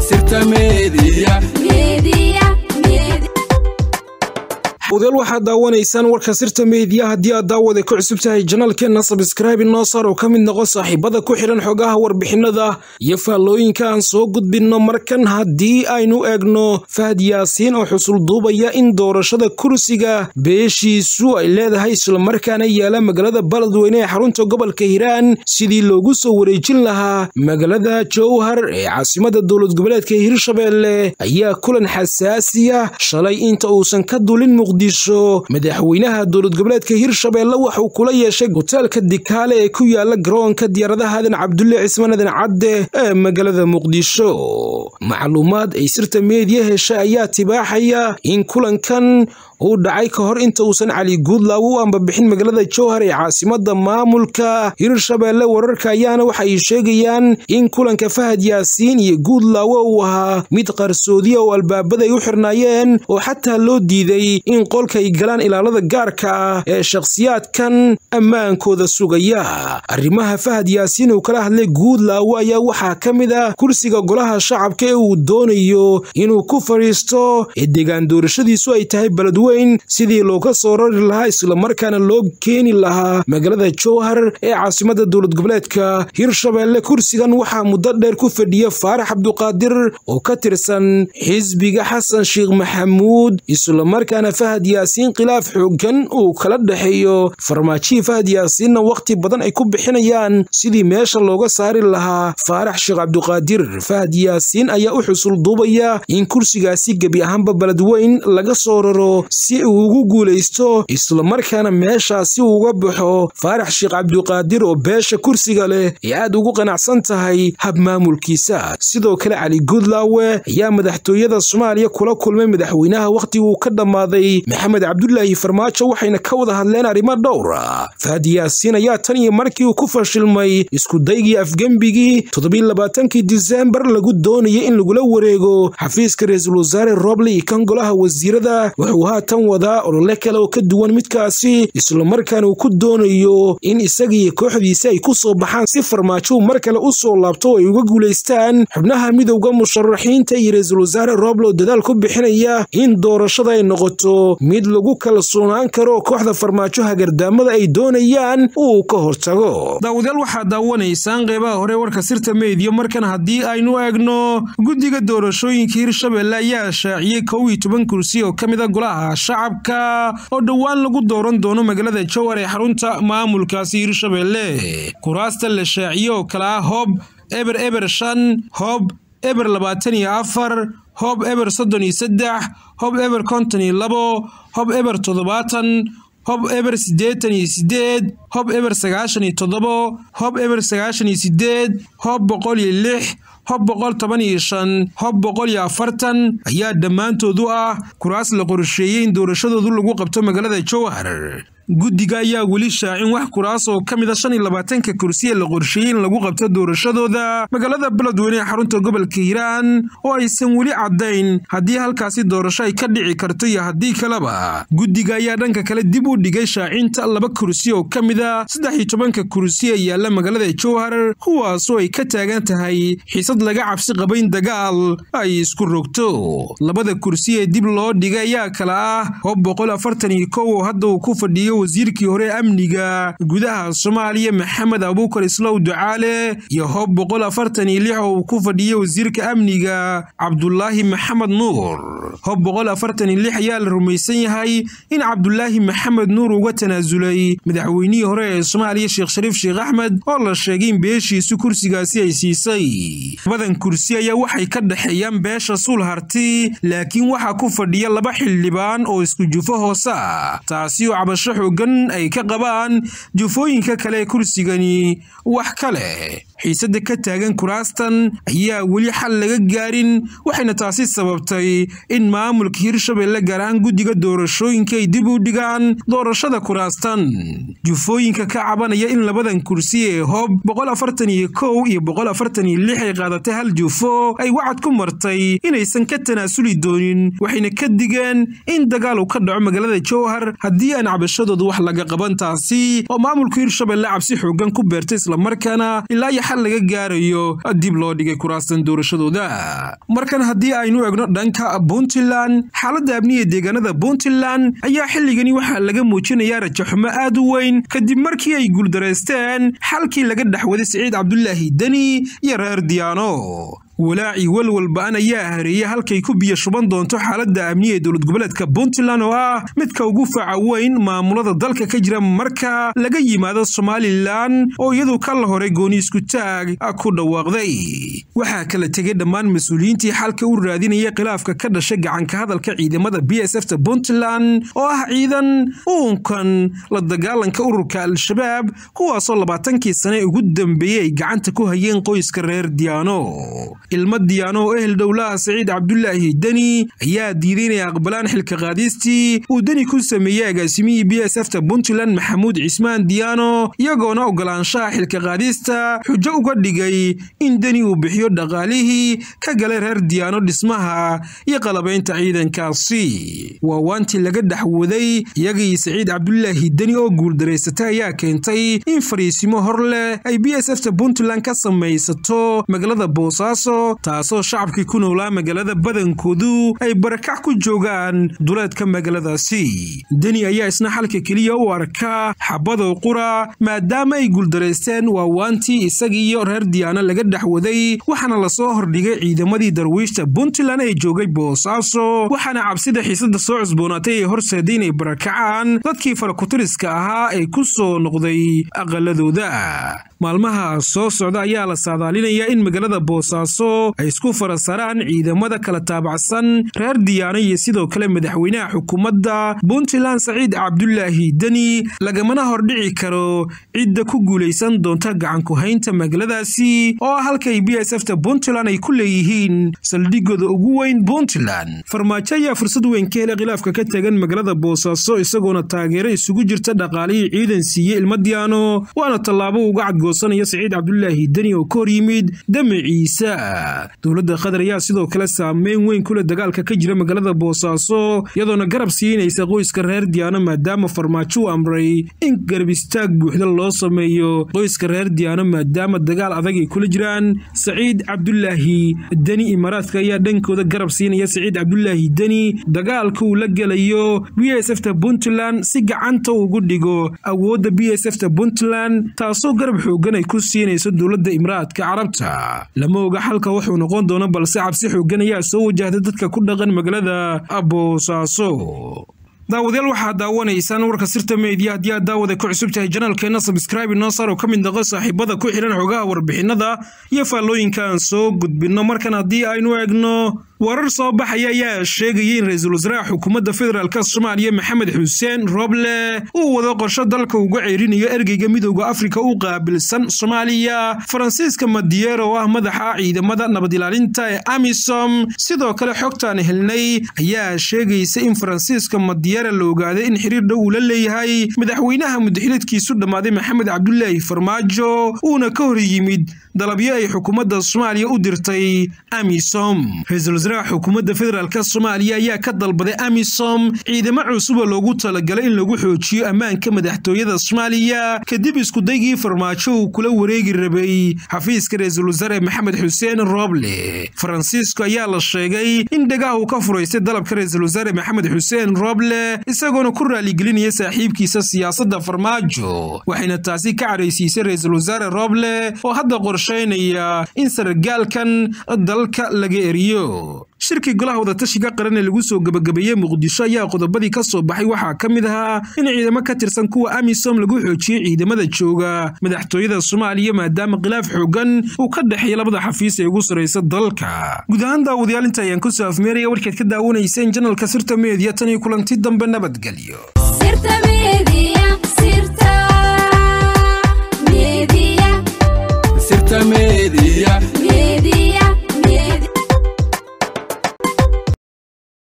sirta meediya odayaal waxaad daawanaysaan warka sirta meediya haddii aad daawada ku cusub tahay janaalkeenna sabskraibe noo saar oo ka mid noqo saaxiibada ku xidhan xogaha warbixinada iyo faallooyinka aan soo gudbinno markan haddii aynu eegno fahad yaasiin oo xusul duubaya in doorashada kursiga beeshiisu ay leedahay islamarkaana yaala magaalada baladweyne ee xarunta gobolka hiiraan sidii loogu soo wareejin lahaa magaalada jowhar ee caasimada dowlad goboleedka hirshabeelle ayaa kulan xasaasiya shalay inta uusan ka dulin madaxweynaha dowlad goboleedka hirshabeelle waxauu kula yeeshay hoteelka dikaale ee ku yaala garoonka diyaaradaha aadan cabdulle cismaan aadan cadde ee magaalada muqdisho macluumaad ay sirta meediya heshay ayaa tibaaxaya in kulankan uu dhacay ka hor inta uusan cali guudlaawo u ambabixin magaalada jowhar ee caasimada maamulka hirshabeelle wararka ayaana waxa ay sheegayaan in kulanka fahad yaasiin iyo guudlaawo uu ahaa mid qarsoodiya oo albaabada ay u xirnaayeen oo xataa loo diiday in qolka ay galaan ilaalada gaarka ah ee shakhsiyaadkan ammaankooda sugaya arrimaha fahad yaasiin uu kala hadlay guudlaawo ayaa waxaa ka mid ah kursiga golaha shacabka ee uu doonayo inuu ku fadhiisto ee deegaan doorashadiisu ay tahay baladweyn sidii looga soo rari lahaa islamarkaana loo keeni lahaa magaalada jowhar ee caasimada dowlad goboleedka hirshabeelle kursigan waxaa muddo dheer ku fadhiya faarax cabduqaadir oo ka tirsan xisbiga xasan sheekh maxamuud islamarkaana fahad yaasiin khilaaf xoogan uu kala dhexeeyo farmaajihii fahad yaasiinna wakhti badan ay ku bixinayaan sidii meesha looga saari lahaa faarax sheekh cabduqaadir fahad yaasiin ayaa u xusul duubaya in kursigaasi gebi ahaanba baladweyn laga soo raro si uu ugu guulaysto islamarkaana meeshaasi uga baxo faarax sheekh cabduqaadir oo beesha kursiga leh ee aad ugu qanacsan tahay hab maamulkiisa sidoo kale cali guudlaawe ayaa madaxtooyada soomaaliya kula kulmay madaxweynaha wakhtigii uu ka dhammaaday maxamed cabdulaahi farmaajo waxayna ka wada hadleen arrimo dhowra fahad yaasiin ayaa tan iyo markii uu ku fashilmay iskudaygii afgembigii toddobaaatankii disembar lagu doonayay in lagula wareego xafiiska ra-iisul wasaare roble iyo kan golaha wasiirada wuxuu haatan wadaa olole kale oo ka duwan midkaasi islamarkaana uu ku doonayo in isagaiyo kooxdiisi ay ku soo baxaan si farmaajo uu mar kale u soo laabto oo ay uga guulaystaan xubnaha midowda musharaxiinta iyo ra-iisul wasaare roble oo dadaal ku bixinaya in doorashada ay noqoto mid lagu kalsoonaan karo oo kooxda farmaajo hagardaamada ay doonayaan uu ka hortago daawadayaal waxaad daawanaysaan qeybaha hore warka sirta meediya markan haddii aynu eegno guddiga doorashooyinka hirshabeelle ayaa shaaciyey kow iyo toban kursi oo ka mid a golaha shacabka oo dhowaan lagu dooran doono magaalada jowhar ee xarunta maamulkaasi hirshabeelle kuraasta la shaaciye oo kale ah hoob eber eber shan hoob eber labaatan iyo afar hoob eber soddon iyo saddex hoob eber konton iyo labo hoob eber toddobaatan hob eber siddeetan iyo siddeed hob eber sagaashan iyo toddobo hob eber sagaashan iyo siddeed hob boqol iyo lix hob boqol toban iyo shan hob boqol iyo afartan ayaa dhammaantoodu ah kuraas la qorsheeyey in doorashadoodu lagu qabto magaalada jowhar guddiga ayaa weli shaacin wax kuraas oo ka mid a shan iyo labaatanka kursi ee la qorsheeyey in lagu qabto doorashadooda magaalada beledweyne ee xarunta gobolka hiiraan oo aysan weli caddayn haddii halkaasi doorasho ay ka dhici karto iyo haddii kaleba guddiga ayaa dhanka kale dib u dhigay shaacinta laba kursi oo ka mid a saddex iyo tobanka kursi ee yaalla magaalada jowhar kuwaasoo ay ka taagan tahay xiisad laga cabsi qaba in dagaal ay isku rogto labada kursi ee dib loo dhigay ayaa kala ah hob boqol afartan iyo kow oo hadda uu ku fadhiyo wasiirkii hore amniga gudaha soomaaliya maxamed abuukar islow ducaale iyo hob boqol afartan iyo lix oo uu ku fadhiyey wasiirka amniga cabdulaahi maxamed nuur hob boqol afartan iyo lix ayaa la rumaysan yahay in cabdulaahi maxamed nuur uga tanaasulay madaxweynihii hore ee soomaaliya sheekh shariif sheekh axmed oo la sheegay in beeshiisu kursigaasi ay siisay labadan kursi ayaa waxay ka dhexeeyaan beesha suul harti laakiin waxaa ku fadhiya laba xildhibaan oo isku jufo hoose ah taasi oo cabasho xoogan ay ka qabaan jufooyinka kale ee kursigani wax kale xiisadda ka taagan kuraastan ayaa weli xal laga gaarin waxayna taasi sababtay in maamulka hirshabelle gaar ahaan guddiga doorashooyinka ay dib u dhigaan doorashada kuraastan jufooyinka ka cabanaya in labadan kursi ee hob boqol afartan iyo kow iyo boqol afartan iyo lix ay qaadatay hal jufo ay wacad ku martay inaysan ka tanaasuli doonin waxayna ka digeen in dagaal uu ka dhaco magaalada jowhar haddii aan cabashadooda dhexdooda wax laga qaban taasi oo maamulka hirshabelle cabsi xoogan ku beertay islamarkaana ilaa iyo xal laga gaarayo dib loo dhigay kuraastan doorashadooda markan haddii aynu egno dhanka puntland xaaladda amniga deegaanada puntland ayaa xilligani waxaa laga muujinayaa rajaxumo aad u weyn kadib markii ay guuldareysteen xalkii laga dhexwaday siciid cabdulaahi deni iyo reer diyaano walaaci walwalba-an ayaa hareeyay halkay ku biyo shuban doonto xaaladda amniga ee dowlad goboleedka puntland oo ah midka ugu faca weyn maamulada dalka ka jira marka laga yimaado somalilan oo iyadu kala hore gooni isku taag ku dhawaaqday waxaa kala tegay dhammaan mas-uuliyiintii xalka u raadinaya khilaafka ka dhashay gacanka hadalka ciidamada b s f ta puntland oo ah ciidan uunkan la dagaalanka ururka al-shabaab kuwaasoo labaatankii sane ugu dambeeyey ay gacanta ku hayeen qoyska reer diyaano ilmo diyaano oo ehel dhowlaha saciid cabdulaahi deni ayaa diiday inay aqbalaan xilka qaadiistii uu deni ku sameeyey agaasimihii b s f ta puntland maxamuud cismaan diyaano iyagoona ogolaanshaha xilka qaadiista xujo uga dhigay in deni uu bixiyo dhaqaalihii ka galay reer diyaano dhismaha iyo qalabaynta ciidankaasi waa waantii laga dhexwaday iyagii saciid cabdulaahi deni oo guuldareysatay ayaa keentay in fariisimo hor leh ay b s f ta puntland ka samaysato magaalada boosaaso taasoo shacabkii ku noolaa magaalada badankoodu ay barakac ku joogaan duleedka magaaladaasi deni ayaa isna xalka keliya u arka xabadow qura maadaama ay guuldaraysteen waa waantii isagiiyo reer diyaano laga dhexwaday waxaana lasoo hordhigay ciidamadii darwiishta puntland ee joogay boosaaso waxaana cabsida xiisada soo cusboonaatay ee horseeday inay barakacaan dadkii farakutiriska ahaa ee ku soo noqday aqaladooda maalmaha soo socda ayaa la saadaalinayaa in magaalada boosaaso ay isku farasaraan ciidamada kala taabacsan reer diyaano iyo sidoo kale madaxweynaha xukuumadda puntland saciid cabdulaahi deni lagamana hordhici karo cidda ku guulaysan doonta gacankuhaynta magaaladaasi oo ah halkay b s f ta puntland ay ku leeyihiin saldhigooda ugu weyn puntland farmaajo ayaa fursad weyn ka helay khilaafka ka tagan magaalada boosaaso isagoona taageero isugu jirta dhaqaalihii ciidan siiyey ilma diyaano waana tallaabo uga cadgoosanaya saciid cabdulaahi deni oo ka hor yimid damaciisa dowladda qatar ayaa sidoo kale saameyn weyn ku leh dagaalka ka jira magaalada boosaaso iyadoona garab siinaysa qoyska reer diyaano maadaama farmaajo u amray in garab istaag buuxda loo sameeyo qoyska reer diyaano maadaama dagaal adag ay kula jiraan saciid cabdulaahi deni imaaraadka ayaa dhankooda garab siinaya saciid cabdulaahi deni dagaalka uu la gelayo b s f ta puntland si gacanta ugu dhigo awoodda b s f ta puntland taasoo garab xoogan ay ku siinayso dowladda imaaraadka carabta lama oga xalka wuxuu noqon doono balse cabsi xoogan ayaa soo wajahday dadka ku dhaqan magaalada boosaaso daawadayaal waxaad daawanaysaan warka sirta meediya haddii aad daawada ku cusub tahay janaalkeenna sabskraibe noo saar oo ka mid noqo saaxiibada ku xidhan xogaha warbixinada iyo faallooyinka aan soo gudbinno markan haddii aynu eegno warar soo baxaya ayaa sheegayay in ra-iisul wasaaraha xukuumadda federaalk soomaaliya maxamed xuseen roble uu wado qorsho dalka uga ceerinayo ergeyga midooda afrika u qaabilsan soomaaliya faransiiska madiyeer oo ah madaxa ciidamada nabad ilaalinta ee amisom sidoo kale xogtaan helnay ayaa sheegaysa in faransiiska madiyeera la ogaaday in xiriir dhow uu la leeyahay madaxweynaha mudaxiladkiisu dhammaaday maxamed cabdulaahi farmaajo uuna ka hor yimid dalabyo ay xukuumadda soomaaliya u dirtay amisom xukuumadda federaalk soomaaliya ayaa ka dalbaday amisom ciidamo cusuba loogu talagalay in lagu xoojiyo ammaanka madaxtooyada soomaaliya kadib iskudaygii farmaajo uu kula wareegi rabay xafiiska ra-iisul wasaare maxamed xuseen roble faransiisko ayaa la sheegay in dhagaha uu ka furaystay dalabka ra-iisul wasaare maxamed xuseen roble isagoona ku raaligelinaya saaxiibkiisa siyaasadda farmaajo waxayna taasi ka caraysiisay ra-iisul wasaare roble oo hadda qorshaynaya in sargaalkan dalka laga eriyo shirkii golaha wadatashiga qaran ee lagu soo gebagabeeyey muqdisho ayaa qodobadii ka soo baxay waxaa ka mid ahaa in ciidamo ka tirsan kuwa amisom lagu xoojiyey ciidamada jooga madaxtooyada soomaaliya maadaama khilaaf xoogan uu ka dhexeeya labada xafiis ee ugu sarraysa dalka guud ahaan daawadayaal inta ayaan kusoo afmeeraya warkaad ka daawanayseen janalka sirta meediya tan iyo kulanti dambe nabadgelyo